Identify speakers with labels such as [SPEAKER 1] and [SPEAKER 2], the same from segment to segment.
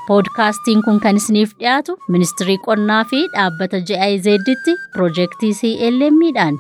[SPEAKER 1] Poodkaastiin kun kan isiniif dhiyaatu ministirii qonnaa fi dhaabbata GIZ'tti piroojeektii CLM'dhaan.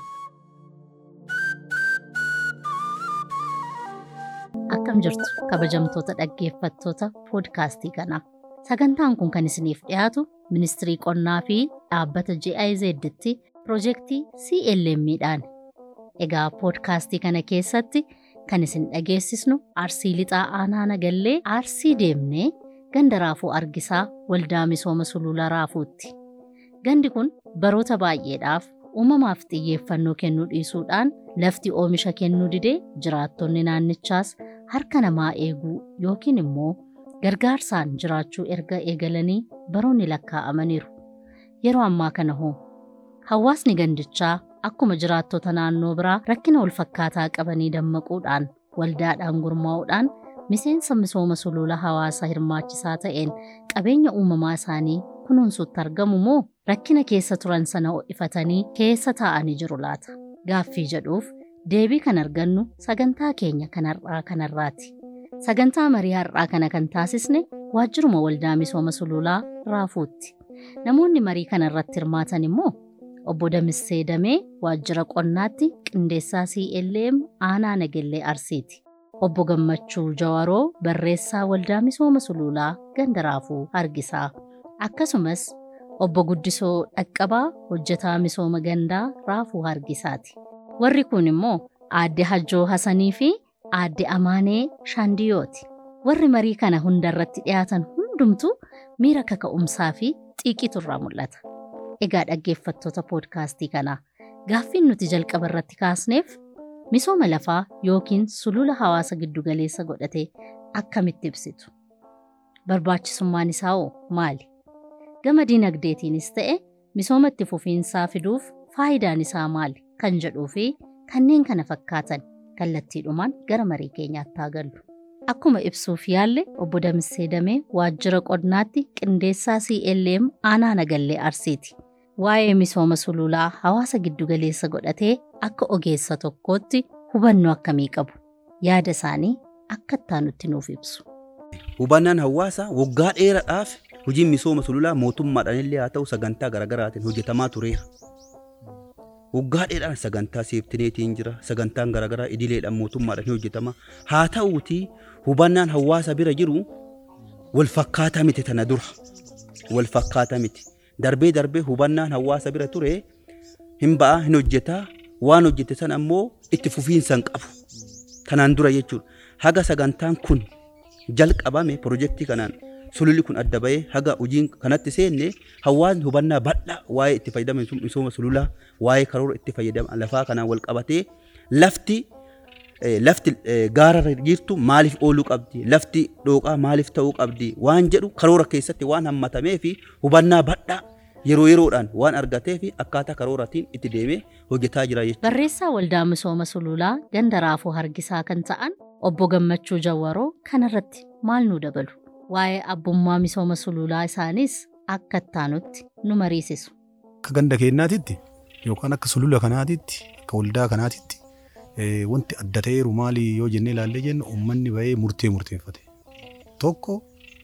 [SPEAKER 1] Akkam jirtu kabajamtoota dhaggeeffattoota poodkaastii kanaa. Sagantaan kun kan isiniif dhiyaatu ministirii qonnaa fi dhaabbata GIZ'tti piroojeektii CLM'dhaan. Egaa poodkaastii kana keessatti kan isin dhageessisnu arsii lixaa aanaa nagallee arsii deemnee ganda raafuu argisaa waldaa misooma sulula raafuutti. Gandi kun baroota baay'eedhaaf uumamaaf xiyyeeffannoo kennuu dhiisuudhaan lafti oomisha kennuu didee jiraattonni naannichaas harka namaa eeguu yookiin immoo gargaarsaan jiraachuu erga eegalanii baroonni lakkaa'amaniiru. Yeroo ammaa kana hoo hawaasni gandichaa akkuma jiraattota naannoo biraa rakkina walfakkaataa qabanii dammaquudhaan waldaadhaan gurmaa'uudhaan miseensa misooma sulula hawaasaa hirmaachisaa ta'een qabeenya uumamaa isaanii kunuunsuutti argamu moo rakkina keessa turan sana ho'ifatanii keessa taa'anii jiru laata? Gaaffii jedhuuf deebii kan argannu sagantaa keenya kan har'aa kanarraati. Sagantaa marii har'aa kana kan taasisne waajjiruma waldaa misooma sululaa raafuutti. Namoonni marii kanarratti hirmaatan immoo obbo Damissee Damee waajjira qonnaatti qindeessaa CLM aanaa nagellee arsiiti. Obbo Gammachuu Jawaroo barreessaa waldaa misooma sululaa ganda raafuu argisaa. Akkasumas obbo Guddisoo Dhaqqabaa hojjetaa misooma gandaa raafuu hargisaati. Warri kun immoo aadde Hajjoo Hasanii fi aadde Amaanee Shaandiyooti. Warri marii kana hundarratti dhiyaatan hundumtuu miira kaka'umsaa fi xiiqiitu irraa mul'ata. Egaa dhaggeeffattoota poodkaastii kanaa gaaffiin nuti jalqaba irratti kaasneef misooma lafaa yookiin sulula hawaasa giddugaleessa godhatee akkamitti ibsitu? Barbaachisummaan isaa hoo maali? Gama dinagdeetiinis ta'e misooma itti fufiinsaa fiduuf faayidaan isaa maali? Kan jedhuu fi kanneen kana fakkaatan kallattiidhumaan gara marii keenyaatti haa gallu. Akkuma ibsuuf yaalle obbo Damissee Damee waajjira qonnaatti qindeessaa CLM aanaa nagallee arsiiti. Waa'ee misooma sululaa hawaasa giddugaleessa godhatee akka ogeessa tokkootti hubannoo akkamii qabu? Yaada isaanii akka ittaanutti nuuf ibsu.
[SPEAKER 2] Hubannaan hawaasaa waggaa dheeraadhaaf hojiin misooma sululaa mootummaadhaan illee haa ta'u sagantaa garaagaraatiin hojjetamaa tureera. Waggaa dheeraan sagantaa seeftineetiin jira sagantaan garaagaraa idileedhaan mootummaadhaan hojjetama haa ta'uuti hubannaan hawaasa bira jiru wal fakkaataa miti tana dura wal fakkaataa miti darbee darbee hubannaan hawaasa bira ture hin ba'a hin hojjetaa waan hojjete sana ammoo itti fufiinsa hin qabu kanaan dura jechuudha haga sagantaan kun jalqabame pirojektii kanaan sululli kun adda bahee haga hojiin kanatti seenne hawaasni hubannaa bal'aa waa'ee itti fayyadama misooma sululaa waa'ee karoora itti fayyadama lafaa kanaan wal qabatee lafti lafti gaara jirtu maaliif ooluu qabdi lafti dhooqaa maaliif ta'uu qabdi waan jedhu karoora keessatti waan hammatamee fi hubannaa bal'aa yeroo yeroodhaan waan argatee fi akkaataa karooratiin itti deemee hojjetaa jira jechuudha.
[SPEAKER 1] Barreessaa waldaa misooma sululaa ganda raafuu hargisaa kan ta'an obbo Gammachuu Jawwaroo kanarratti maal nu dabalu? Waa'ee abbummaa misooma sululaa isaanis akka ittaanutti nu mariisisu.
[SPEAKER 3] Akka ganda keenyaatitti yookaan akka sulula kanaatitti akka waldaa kanaatitti wanti adda ta'eeru maali yoo jennee ilaallee jennu uummanni bahee murtee murteeffate. Tokko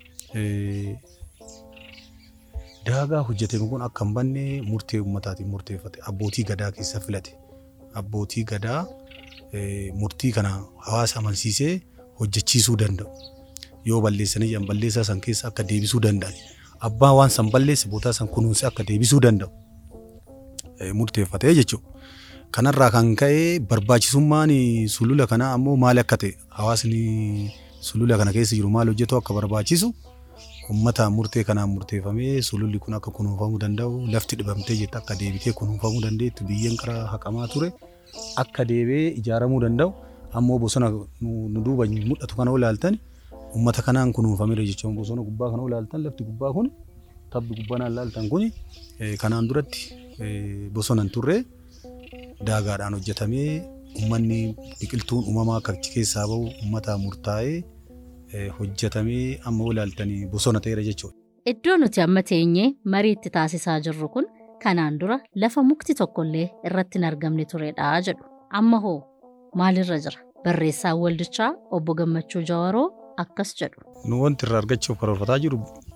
[SPEAKER 3] daagaa hojjetame kun akka hin banne murtee uummataatiin murteeffate abbootii gadaa keessa filate. Abbootii gadaa murtii kana hawaasa amansiisee hojjechiisuu danda'u. Yoo balleessanii jiran balleessaa san keessa akka deebisuu danda'an. Abbaan waan san balleesse bootaa san kunuunse akka deebisuu danda'u. Murteeffatee jechuudha. Kanarraa kan ka'e barbaachisummaan sulula kanaa ammoo maali akka ta'e hawaasni sulula kana keessa jiru maal hojjetu akka barbaachisu uummata murtee kanaan murteeffamee sululli kun akka kunuunfamuu danda'u lafti dhibamtee jette akka deebitee kunuunfamuu dandeettu biyyeen karaa haqamaa ture akka deebee ijaaramuu danda'u ammoo bosona nu duuba mul'atu kana ilaaltan uummata kanaan kunuunfameera jechuun bosona gubbaa kana ilaaltan lafti gubbaa kun tabbi gubbaan ilaaltan kun kanaan duratti bosona hin turre daagaadhaan hojjetamee uummanni biqiltuun uumamaa akka achi keessaa bahu uummata murtaa'ee hojjetamee amma ilaaltanii bosona ta'eera jechuudha.
[SPEAKER 1] Iddoo nuti amma teenyee marii itti taasisaa jirru kun kanaan dura lafa mukti tokkollee irratti hin argamne turedha jedhu. Amma hoo maalirra jira? Barreessaan waldichaa obbo Gammachuu Jawaroo akkas jedhu.
[SPEAKER 3] Nu wanti irraa argachuuf karoorfataa jiru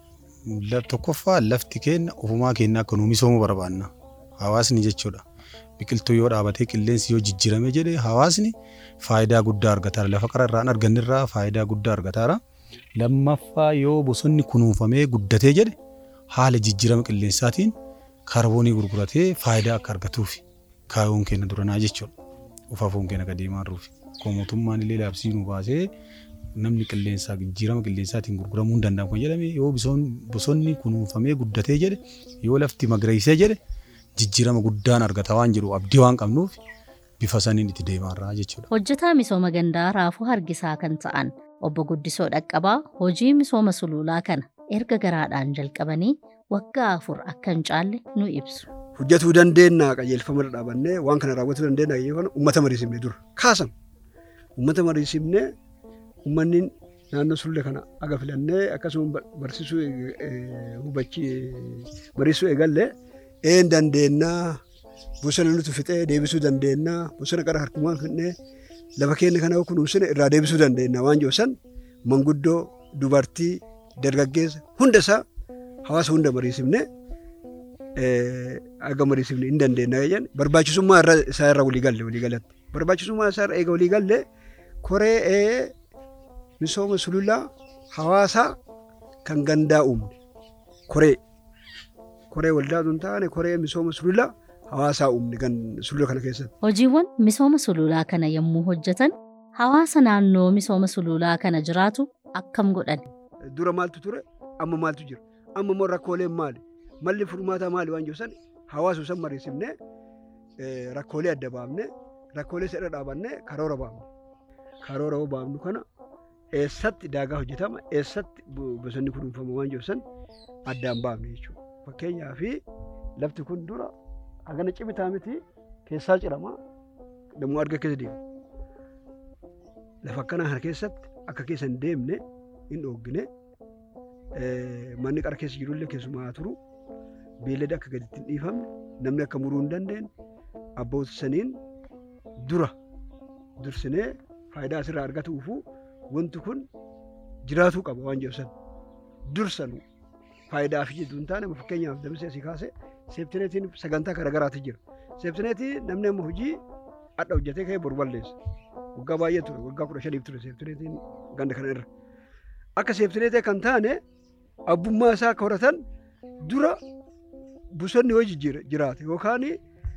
[SPEAKER 3] Tokkoffaa lafti keenya ofumaa keenya akka nu misoomuu barbaanna. Hawaasni jechuudha. Biqiltuu yoo dhaabatee qilleensi yoo jijjiirame jedhe hawaasni faayidaa guddaa argataara. Lafa qara irraan argannirraa faayidaa guddaa argataara. Lammaffaa yoo bosonni kunuunfamee guddatee jedhe haala jijjiirama qilleensaatiin kaarboonii gurguratee faayidaa akka argatuuf kaayyoon keenya duranaa jechuudha. Ufaafoon keenya gadi deemaa jiruuf. Koo mootummaan illee labsii nu baasee namni qilleensaa jijjiirama qilleensaatiin gurguramuu hin danda'amu kan jedhame yoo bosonni kunuunfamee guddatee jedhe yoo lafti magariisee jedhe jijjiirama guddaan argata waan jedhu abdii waan qabnuuf bifa saniin itti deemaarraa jechuudha.
[SPEAKER 1] Hojjetaa misooma gandaa raafuu hargisaa kan ta'an obbo Guddisoo Dhaqqabaa hojii misooma sululaa kana erga garaadhaan jalqabanii waggaa afur akka hin caalle nu ibsu.
[SPEAKER 4] Hojjetuu dandeenya qajeelfama irra dhaabannee waan kana raawwatuu dandeenya qajeelfama uummata mariisifne dura kaasam. Uummata mariisifne uummanni naannoo sulula kana aga filannee akkasuma barsiisuu hubachii mariisuu eegalle een dandeenyaa bosona nuti fixee deebisuu dandeenyaa bosona qara harkumaan fixnee lafa keenya kana kunuunsine irraa deebisuu dandeenya waan jiru san manguddoo dubartii dargaggeessa hunda isaa hawaasa hunda mariisifne aga mariisifne hin dandeenya jedhan barbaachisummaa isaa irra walii galle walii galatti barbaachisummaa isaa irra eega walii galle koree misooma sululaa hawaasaa kan gandaa uumne koree koree waldaa sun taane koree misooma sululaa hawaasaa uumne kan sulula kana keessatti.
[SPEAKER 1] Hojiiwwan misooma sululaa kana yommuu hojjetan hawaasa naannoo misooma sululaa kana jiraatu akkam godhan.
[SPEAKER 4] Dura maaltu ture amma maaltu jira amma immoo rakkooleen maali malli furmaataa maali waan jiru san hawaasa san mariisifne rakkoolee adda baafne rakkoolee sadha dhaabanne karoora baafne karoora yoo baafnu kana eessatti daagaa hojjetama eessatti bosonni kunuunfama waan jiru san addaan baafne jechuudha. Fakkeenyaaf lafti kun dura hagana cimitaa miti keessaa cirama dammoo arga keessa deema. Lafa akkanaa kana keessatti akka keessa hin deemne hin dhooggine manni qara keessa jirullee keessumaa turu beellada akka gaditti hin dhiifamne namni akka muruu hin dandeenye abboota saniin dura dursinee faayidaa asirraa argatuufu wanti kun jiraatuu qaba waan jedhu san dursanuu faayidaa fi jedhu hin taane fakkeenyaaf dabsee asii kaase seeftineetiin sagantaa garaagaraatu jira. Seeftineetii namni amma hojii adda hojjetee ka'ee boru balleessa. Waggaa baay'ee ture waggaa kudha shaniif ture seeftineetiin ganda kana irra. Akka seeftineetii kan taane abbummaa isaa akka horatan dura bosonni yoo jiraate yookaan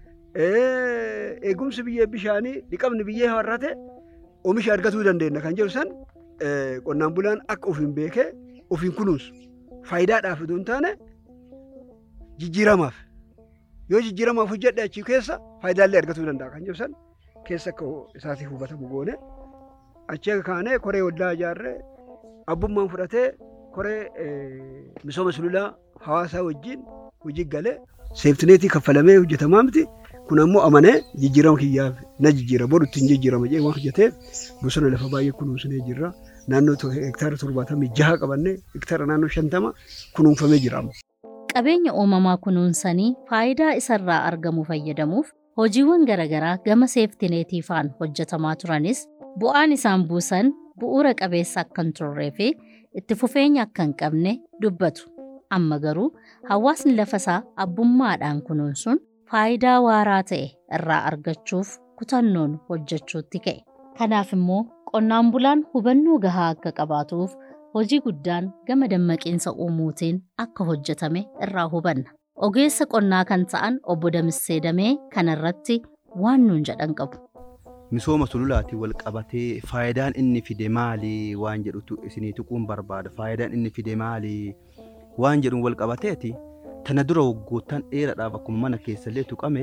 [SPEAKER 4] eegumsi biyyee bishaanii dhiqamni biyyee har'ate oomisha argatuu dandeenya kan jedhu san qonnaan bulaan akka ofiin beekee ofiin kunuunsu faayidaadhaaf osoo hin taane jijjiiramaaf yoo jijjiiramaaf hojjedhe achii keessa faayidaalee argatuu danda'a kan jedhu san keessa akka isaatiif hubatamu goone achii akka kaanee koree waldaa ijaarree abbummaan fudhatee koree misooma sululaa hawaasaa wajjin hojii galee seeftineetii kaffalamee hojjetamaa miti kun ammoo amanee jijjiirama kiyyaaf na jijjiira boru ittiin jijjiirama jee waan hojjetee bosona lafa baay'ee kunuunsinee jirra naannoo hektaara torbaatamii jaha qabannee hektaara naannoo shantama kunuunfamee jira.
[SPEAKER 1] Qabeenya uumamaa kunuunsanii faayidaa isarraa argamu fayyadamuuf hojiiwwan garaagaraa gama seeftineetii faan hojjetamaa turanis bu'aan isaan buusan bu'uura qabeessa akka hin turree fi itti fufeenya akka hin qabne dubbatu. Amma garuu hawaasni lafa isaa abbummaadhaan kunuunsuun faayidaa waaraa ta'e irraa argachuuf kutannoon hojjechuutti ka'e. Kanaaf immoo qonnaan bulaan hubannoo gahaa akka qabaatuuf hojii guddaan gama dammaqiinsa uumuutiin akka hojjetame irraa hubanna. Ogeessa qonnaa kan ta'an obbo Damissee Damee kanarratti waan nuun jedhan qabu.
[SPEAKER 2] Misooma sululaatiin wal qabatee faayidaan inni fide maali waan jedhutu isinii tuquun barbaada. Faayidaan inni fide maali waan jedhuun wal qabateeti tana dura waggoottan dheeraadhaaf akkuma mana keessallee tuqame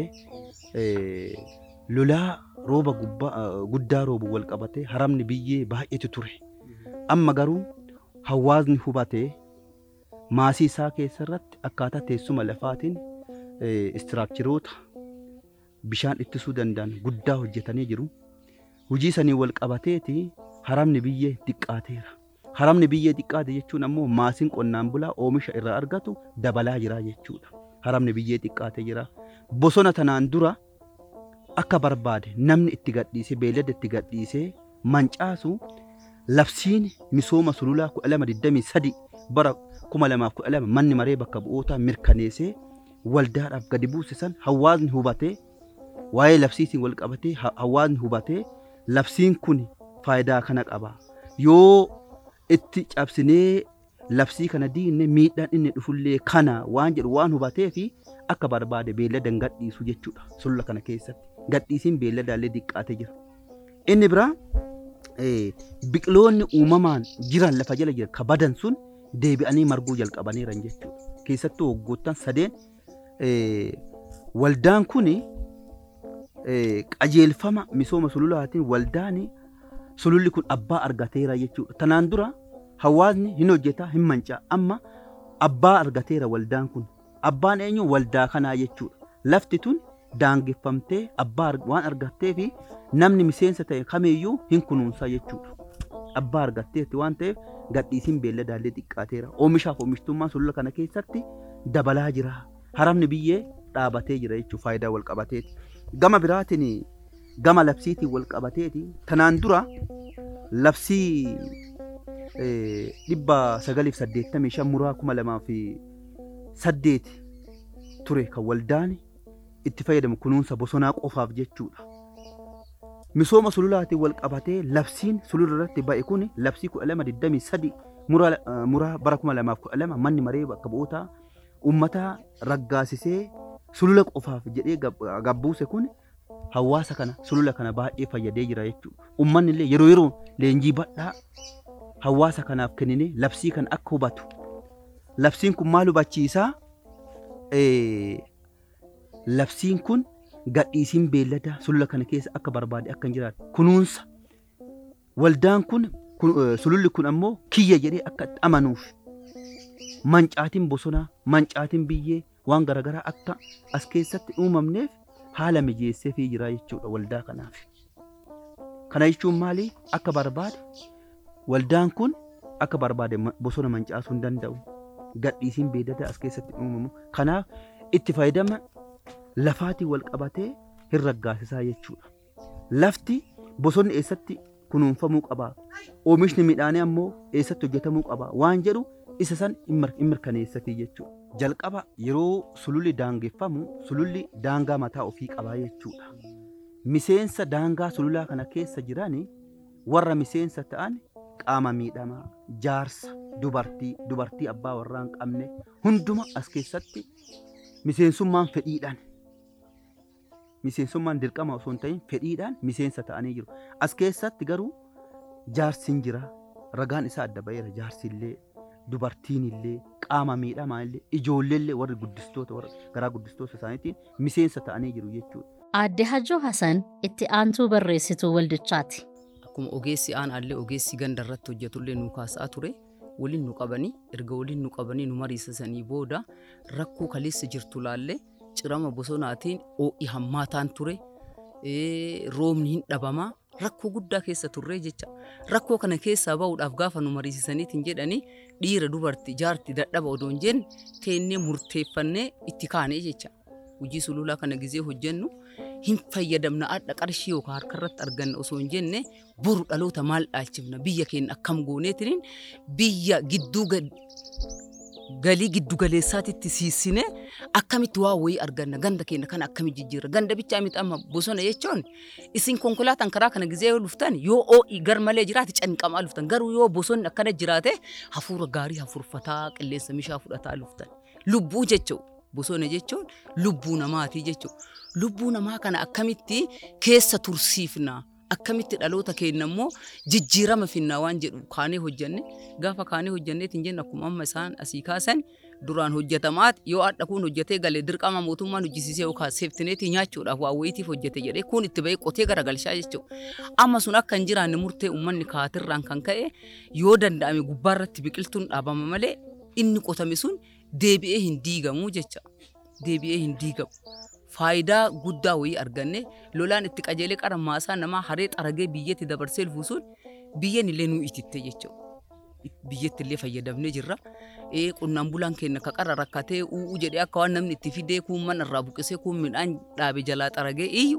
[SPEAKER 2] lolaa rooba guddaa roobu wal qabatee haramni biyyee baay'eetu ture. Amma garuu hawaasni hubatee maasii isaa keessarratti akkaataa teessuma lafaatiin istiraakcharoota bishaan ittisuu danda'an guddaa hojjetanii jiru. Hojii sanii wal qabateeti haramni biyyee xiqqaateera. Haramni biyyee xiqqaate jechuun ammoo maasiin qonnaan bulaa oomisha irraa argatu dabalaa jira jechuudha. Haramni biyyee xiqqaatee jira. Bosona tanaan dura akka barbaade namni itti gadhiisee beeylada itti gadhiisee mancaasu labsiin misooma sululaa kudha lama digdamii sadi bara kuma lamaaf kudha lama manni maree bakka bu'ootaa mirkaneessee waldaadhaaf gadi buuse san hawaasni hubatee waa'ee labsiitiin wal qabatee ha- hawaasni hubatee labsiin kun faayidaa kana qaba yoo itti cabsinee labsii kana diinne miidhaan inni dhufullee kana waan jedhu waan hubatee fi akka barbaade beellada hin gadhiisu jechuudha sulula kana keessatti gadhiisiin beelladaallee diqqaatee jira inni biraa eh, biqiloonni uumamaan jiran lafa jala jiran ka badan sun deebi'anii marguu jalqabaniiran jechuudha keessattuu waggoottan sadeen eh, waldaan kun qajeelfama misooma sululaatiin waldaan sululli kun abbaa argateera jechuudha tanaan dura hawaasni hin hojjetaa hin mancaa amma abbaa argateera waldaan kun abbaan eenyu waldaa kanaa jechuudha lafti tun daangeffamtee abbaa arg- waan argattee fi namni miseensa ta'e kamiyyuu hin kunuunsaa jechuudha abbaa argatteetti waan ta'eef gadhiisiin beelladaallee xiqqaateera oomishaaf oomishtummaan sulula kana keessatti dabalaa jira haramni biyyee dhaabatee jira jechuudha faayidaa wal qabateeti gama biraatiin gama labsiitiin wal qabateeti tanaan dura labsii eh, dhibba sagaliif saddeettamii shan muraa kuma lamaa fi saddeeti ture kan waldaan itti fayyadamu kunuunsa bosonaa qofaaf jechuudha. Misooma sululaatiin wal qabatee labsiin sulula irratti ba'e kun labsii kudha lama digdamii sadi muraa eh, muraa bara kuma lamaaf kudha lama manni maree bakka bu'ootaa uummata raggaasisee sulula qofaaf jedhee gab- gabbuuse kun hawaasa kana sulula kana baay'ee fayyadee jira jechuudha. Uummanni illee yeroo yeroon leenjii badhaa hawaasa kanaaf kennine labsii kana akka hubatu. Labsiin kun maal hubachiisaa? Eh, Labsiin kun gadhiisiin beelladaa sulula kana keessa akka barbaade akka hin jiraatu kunuunsa. Waldaan kun kun- eh, sululli kun ammoo kiyya jedhee akka itti amanuuf mancaatiin bosonaa mancaatiin biyyee waan garaagaraa akka as keessatti uumamneef haala mijeesseefii jira jechuudha waldaa kanaaf. Kana jechuun maali? Akka barbaade waldaan kun akka barbaade ma- bosona mancaasuu hin danda'u. Gadhiisiin beelladaa as keessatti uumamu. Kanaaf itti fayyadama lafaatiin wal qabatee hin raggaasisaa jechuudha. Lafti bosonni eessatti kunuunfamuu qaba. Oomishni midhaanii ammoo eessatti hojjetamuu qaba. Waan jedhu isa san hin mir- hin mirkaneessatii jechuudha. Jalqaba yeroo sululli daangeffamu sululli daangaa mataa ofii qabaa jechuudha. Miseensa daangaa sululaa kana keessa jiran warra miseensa ta'an qaama miidhamaa, jaarsa, dubartii, dubartii abbaa warraa hin qabne hunduma as keessatti miseensummaan fedhiidhaan miseensummaan dirqama osoo hin ta'in fedhiidhaan miseensa ta'anii jiru. As keessatti garuu jaarsi hin jira. Ragaan isaa adda ba'eera. Jaarsi illee, dubartiin illee, qaama miidhamaa illee, ijoollee illee warri guddistoota warra garaa guddistoota isaaniitiin miseensa ta'anii jiru jechuudha.
[SPEAKER 1] Aadde Hajjoo Hasan itti aantuu barreessituu waldichaati.
[SPEAKER 5] Akkuma ogeessi aanaallee ogeessi ganda irratti hojjetullee nu kaasaa ture. Waliin nu qabanii erga waliin nu qabanii nu mariisisanii booda rakkoo kaleessa jirtu laallee cirama bosonaatiin ho'i hammaataan ture. ee, Roobni hin dhabamaa rakkoo guddaa keessa turree jecha. Rakkoo kana keessaa bahuudhaaf gaafa nu mariisisaniitiin jedhanii dhiira dubartii jaarti dadhaba odoo hin jenne teennee murteeffannee itti kaanee jecha. Hojii sululaa kana gizee hojjennu hin fayyadamna adda qarshii yookaan harka irratti arganna osoo hin jenne boru dhaloota maal dhaalchifna biyya keenya akkam gooneetiin biyya gidduu ga- galii giddu galeessaatitti siisine akkamitti waa wayii arganna ganda keenya kana akkamitti jijjiirra ganda bichaa miti amma bosona jechuun isin konkolaataan karaa kana gizee yoo dhuftan yoo oo'i gar malee jiraate canqamaa dhuftan garuu yoo bosonni akkana jiraate hafuura gaarii hafuurfataa qilleensa mishaa fudhataa dhuftan lubbuu jechuun bosona jechuun lubbuu namaatii jechuudha. Lubbuu namaa kana akkamitti keessa tursiifna akkamitti dhaloota keenya immoo jijjiirama finnaa waan jedhu kaanee hojjenne gaafa kaanee hojjenneetiin jenna akkuma amma isaan asii kaasan duraan hojjetamaat yoo adda kun hojjetee galee dirqama mootummaan hojjisiisee yookaan seeftineetii nyaachuudhaaf waa wayitiif hojjete jedhee kun itti bahee qotee garagalchaa jechuudha. Amma sun akka hin jiraanne murtee uummanni kaatirraan kan ka'e yoo danda'ame gubbaarratti biqiltuun dhaabama malee inni qotame sun deebi'ee hin diigamu jecha. Deebi'ee hin diigamu. Faayidaa guddaa wayii arganne lolaan itti qajeelee qara maasaa namaa haree xaragee biyyatti dabarsee lufu sun biyyeen illee nuu ititte jechuudha. Biyyatti illee fayyadamnee jirra. Ee qonnaan bulaan keenya ka qara rakkatee u'uu jedhee akka waan namni itti fidee kuun mana irraa buqisee kuun midhaan dhaabe jalaa xaragee iyyu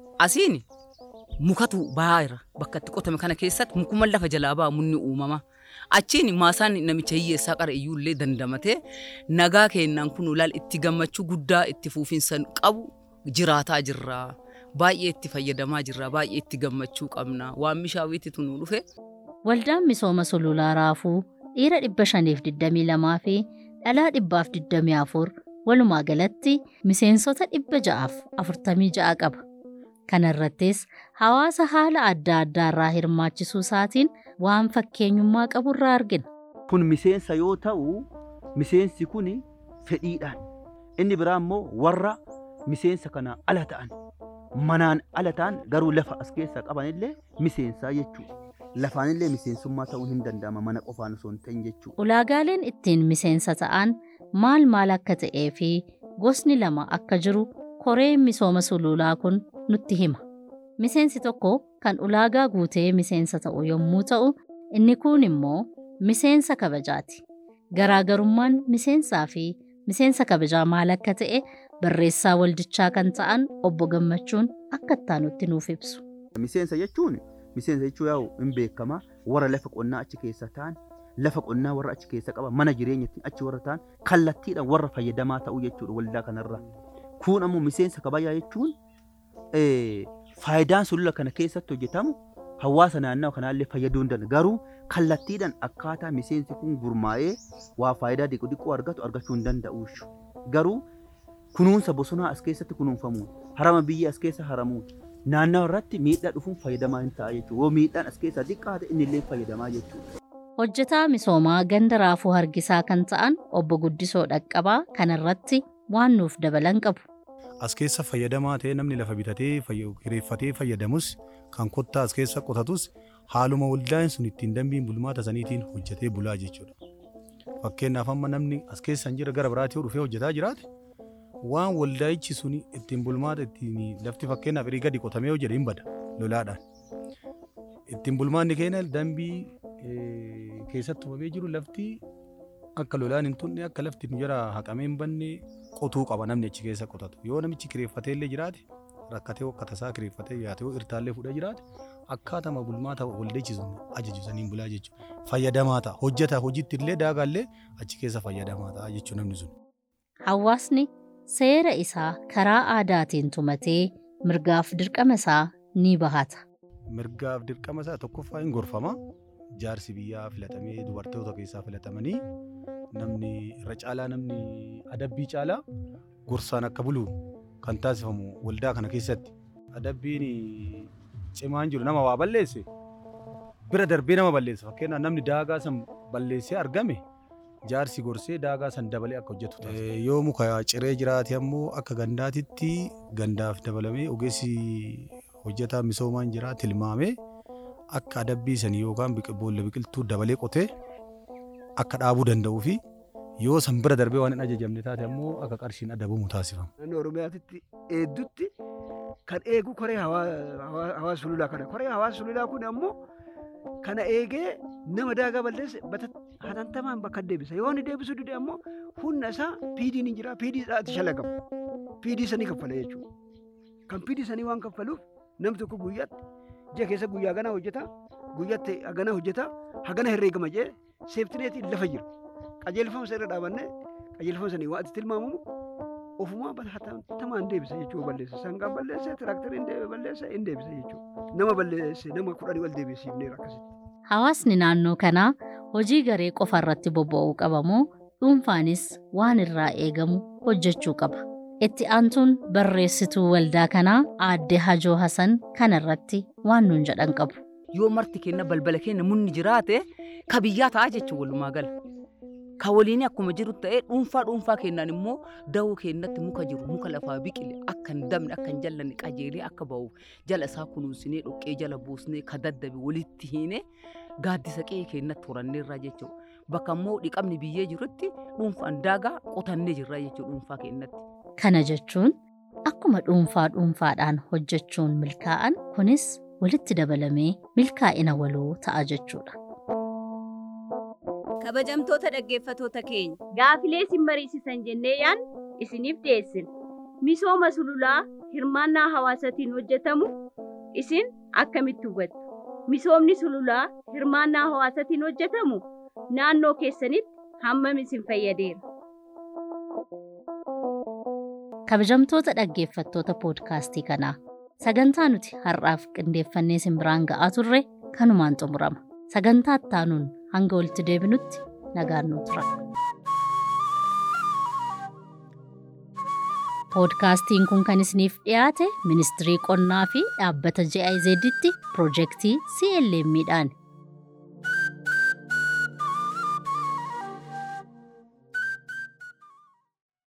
[SPEAKER 5] asiin mukatu baay'eera bakka itti qotame kana keessatti mukuma lafa jalaa ba'a munni uumama. Achiin maasaan namicha hiyyeessaa qara iyyuullee dandamatee nagaa kennaan kun ulaal itti gammachuu guddaa itti fuufinsa qabu jiraataa jirra. Baay'ee itti fayyadamaa jirra. Baay'ee itti gammachuu qabna. Waan mishaawwiitti nu dhufe
[SPEAKER 1] Waldaan misooma sululaa raafuu dhiira dhibba shaniif digdamii lamaa fi dhalaa dhibbaaf digdamii afur walumaa galatti miseensota dhibba ja'aaf afurtamii ja'a qaba. Kana irrattis hawaasa haala adda addaa irraa hirmaachisuu isaatiin waan fakkeenyummaa qabu irraa argina.
[SPEAKER 2] kun miseensa yoo ta'u miseensi kun fedhiidhaan inni biraa immoo warra miseensa kana ala ta'an manaan ala ta'an garuu lafa as keessaa qabanillee miseensaa jechuudha. Lafaanillee miseensummaa ta'uu hin danda'ama mana qofaan osoo hin ta'in jechuudha.
[SPEAKER 1] Ulaagaaleen ittiin miseensa ta'an maal maal akka ta'ee fi gosni lama akka jiru koreen misooma sululaa kun nutti hima. Miseensi tokko kan ulaagaa guutee miseensa ta'u yommuu ta'u, inni kun immoo miseensa kabajaati. Garaagarummaan miseensaa fi miseensa kabajaa maal akka ta'e barreessaa waldichaa kan ta'an obbo Gammachuun akka ittaanutti nuuf ibsu.
[SPEAKER 2] Miseensa jechuun miseensa jechuun yaa'u hin beekama warra lafa qonnaa achi keessa ta'an lafa qonnaa warra achi keessa qaban mana jireenyatti achi warra ta'an kallattiidhaan warra fayyadamaa ta'uu jechuudha waldaa kanarra. Kun ammoo miseensa kabajaa jechuun eh, faayidaan sulula kana keessatti hojjetamu hawaasa naannawa kanaallee fayyaduu hin danda'u. Garuu kallattiidhaan akkaataa miseensi kun gurmaa'ee waa faayidaa diqu diquu argatu argachuu hin danda'u. Garuu kunuunsa bosonaa as keessatti kunuunfamuun harama biyya as keessa haramuun naannawa irratti miidhaa dhufuun fayyadamaa hin ta'a jechuudha. Yoo miidhaan as keessaa xiqqaa ta'e inni illee fayyadamaa jechuudha.
[SPEAKER 1] Hojjetaa misoomaa ganda raafuu hargisaa kan ta'an obbo Guddisoo Dhaqqabaa kanarratti waan nuuf dabalan qabu.
[SPEAKER 3] As keessa fayyadamaa ta'ee namni lafa bitatee fayya- kireeffatee fayyadamus kan kottaa as keessa qotatus haaluma waldaan sun ittiin dambiin bulmaata saniitiin hojjetee bulaa jechuudha. Fakkeenyaaf amma namni as keessa hin jira gara biraatti yoo dhufee hojjetaa jiraate waan waldaayichi sun ittiin bulmaata ittiin lafti fakkeenyaaf irii gadi qotamee yoo jedhe hin bada lolaadhaan. Ittiin bulmaanni keenya dambii eh, keessatti uumamee jiru lafti akka lolaan hin tunne akka lafti nu jara haqamee hin banne qotuu qaba namni achi keessa qotatu. Yoo namichi kireeffatee illee jiraate rakkatee akka tasaa kireeffatee yaate yoo irtaallee fuudhee jiraate akkaatama bulmaata waldichi sun ajaju saniin bulaa jechuudha. Fayyadamaa ta'a. Hojjeta hojiitti illee daagaallee achi keessa fayyadamaa ta'a jechuudha namni sun.
[SPEAKER 1] Hawaasni seera isaa karaa aadaatiin tumatee mirgaaf dirqama isaa ni bahata.
[SPEAKER 3] Mirgaaf dirqama isaa tokkoffaa hin gorfama. Jaarsi biyyaa filatamee dubartoota keessaa filatamanii namni irra caalaa namni adabbii caalaa gorsaan akka bulu kan taasifamu waldaa kana keessatti. Adabbiin cimaan jiru nama waa balleesse bira darbee nama balleessa. Fakkeenyaaf namni daagaa san balleessee argame jaarsi gorsee daagaa san dabalee akka hojjetu taasisa. Yoo muka ciree jiraate ammoo akka gandaatitti gandaaf dabalamee ogeessi hojjetaa misoomaan jira tilmaamee akka adabbii sanii yookaan biqil- boolla biqiltuu dabalee qotee akka dhaabuu danda'uu fi yoo san bira darbee waan hin ajajamne taate ammoo akka qarshiin adabamu taasifama.
[SPEAKER 4] naannoo oromiyaatitti eeddutti kan eegu koree hawaa- hawaa- hawaasa sululaa kana koree hawaasa sululaa kun ammoo kana eegee nama daagaa balleesse bata hatantamaan bakka deebisa yoo inni deebisu dide ammoo humna isaa piidiin hin jira piidii isaatti shalagamu piidii sanii kaffala jechuudha kan piidii sanii waan kaffaluuf namni tokko guyyaatti ji'a keessa guyyaa ganaa hojjeta guyyaatti hagana hojjeta hagana herreegama jee seeftineetiin lafa jira qajeelfama isa irra dhaabannee qajeelfama sanii waan itti tilmaamamu ofumaa hatattamaan deebisa jechuudha balleessa sangaan balleessa tiraakteriin balleessa hin deebisa jechuudha nama balleesse nama kudhanii ol deebisiifneera akkasitti.
[SPEAKER 1] Hawaasni naannoo kanaa hojii garee qofa irratti bobba'uu qabamoo dhuunfaanis waan irraa eegamu hojjechuu qaba. Itti aantuun barreessituu waldaa kanaa aadde Hajoo Hasan kana irratti waan nuun jedhan qabu.
[SPEAKER 5] yoo marti kenna balbala keenya munni jiraate ka biyyaa ta'a jechuun walumaa gala. Ka waliin akkuma jiru ta'ee dhuunfaa dhuunfaa kennaan immoo dawoo keenyatti muka jiru muka lafaa biqile akka hin dabne akka hin jallanne qajeelee akka ba'uuf jala isaa kunuunsinee dhoqqee jala buusnee ka daddabe walitti hiine gaaddisa qe'ee keenyatti horanneerraa jechuudha. Bakka immoo dhiqamni biyyee jirutti dhuunfaan daagaa qotannee jirra jechuudha dhuunfaa keenyatti.
[SPEAKER 1] Kana jechuun akkuma dhuunfaa dhuunfaadhaan hojjechuun milkaa'an kunis walitti dabalamee milkaa'ina waloo ta'a jechuudha.
[SPEAKER 6] Kabajamtoota dhaggeeffatoota keenya gaafilee isin mariisisan jennee yaan isiniif dhiyeessina. Misooma sululaa hirmaannaa hawaasaatiin hojjetamu isin akkamitti hubattu? misoomni sululaa hirmaannaa hawaasatiin hojjetamu naannoo keessanitti hammam isin fayyadeera?
[SPEAKER 1] Kabajamtoota dhaggeeffattoota poodkaastii kanaa sagantaa nuti har'aaf qindeeffannee isin biraan ga'aa turre kanumaan xumurama. Sagantaa ittaanuun hanga walitti deebinutti nagaan nu tura. Poodkaastiin kun kan isiniif dhiyaate ministirii qonnaa fi dhaabbata JIZ'tti piroojeektii CLM'dhaan